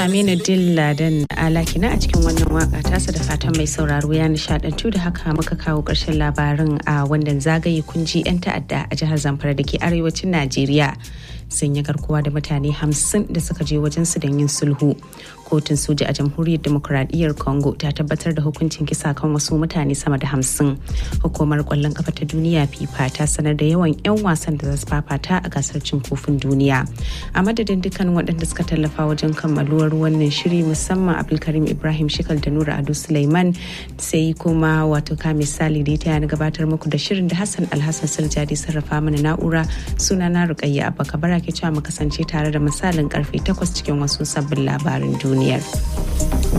Aminu Dilladan Alakina a cikin wannan waka tasa da fatan mai sauraro ya nishadantu da haka muka kawo ƙarshen labarin a wannan zagaye kunji 'yan ta'adda a jihar Zamfara da ke arewacin Najeriya. sun yi garkuwa da mutane hamsin da suka je wajen su don yin sulhu kotun soja a jamhuriyar demokuraɗiyyar congo ta tabbatar da hukuncin kisa kan wasu mutane sama da hamsin hukumar kwallon kafa ta duniya fifa ta sanar da yawan 'yan wasan da za su fafata a gasar cin kofin duniya a madadin dukkan waɗanda suka tallafa wajen kammaluwar wannan shiri musamman abdulkarim ibrahim shikal da nura ado suleiman sai kuma wato ka misali da ta na gabatar muku da shirin da hassan alhassan saljadi sarrafa mana na'ura sunana rukayya abba kabara ke cewa mu kasance tare da misalin karfe 8 cikin wasu sabbin labarin duniyar.